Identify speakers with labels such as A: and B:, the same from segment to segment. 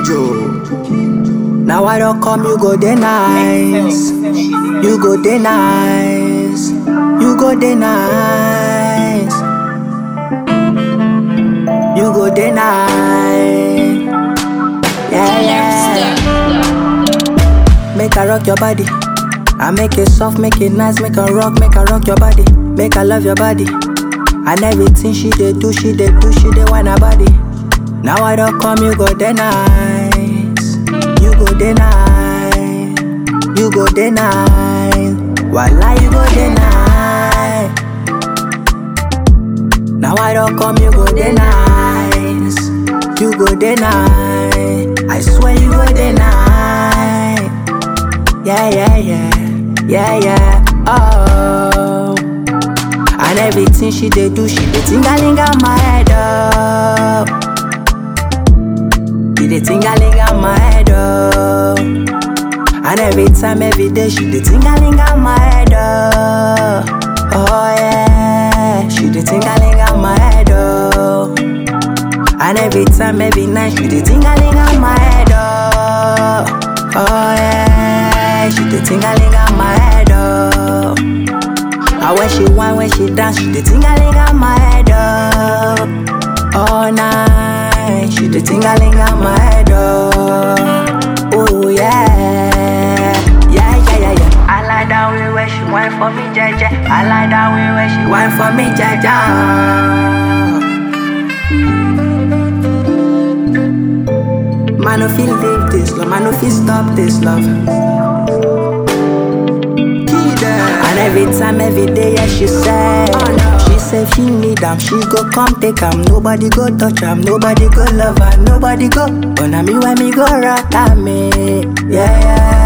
A: Kinjo. Now I don't come, you go dey nice. You go dey nice. You go dey nice. You go dey nice. Yeah, yeah. Make I rock your body. I make it soft, make it nice, make her rock, make her rock your body. Make her love your body. And everything she dey do, she dey do, she dey want her body. Now I don't come, you go dey nice. You go dey nice. You go dey nice. Voila, you go dey nice. Now I don't come, you go dey nice. You go dey nice. I swear you go dey nice. Yeah, yeah, yeah. Yeah, yeah. Oh. And everything she dey do, she dey tingaling on my head up. She dey tingaling on my head up. And every time, every day, she dey tingaling on my head up. Oh yeah, she dey tingaling on my head up. And every time, every night, she dey tingaling on my head up. Oh yeah, she dey tingaling on my head up. And when she whine, when she dance, she dey tingaling on my head up. All night, she dey tingaling on my head up. Oh yeah, yeah, yeah, yeah, yeah. I like that way where she whine for me, jaja. I like that way where she whine for me, jaja. Man, no feel live this love, man, no feel stop this love. And every time, every day, yeah, she say She say she need am, she go come take am Nobody go touch am, nobody go love am Nobody go, but na me when me go rock am me Yeah,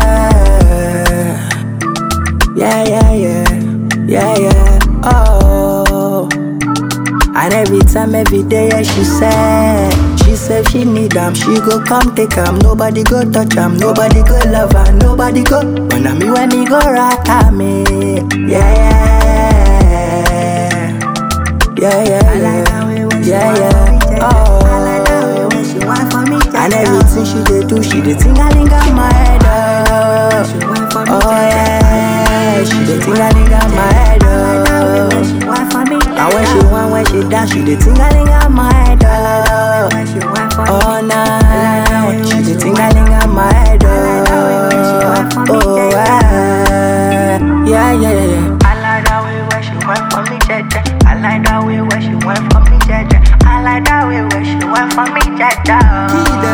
A: yeah Yeah, yeah, yeah Yeah, yeah, oh And every time, every day, yeah, she say She say she need am, she go come take am Nobody go touch am, nobody go love am Nobody go, but na me when me go rock am me Yeah, yeah Yeah, yeah, yeah Yeah, yeah, oh And everything she dey do, she dey tingaling on my head up Oh yeah, she dey tingaling on my head up And when she want, when she dance, she dey tingaling on my head up All night, she dey tingaling on my head up Oh yeah, yeah, yeah, yeah, yeah.
B: I like that way where she went for me, jaja. I like that way where she went for me, jaja. I like that way where she went for me, jaja.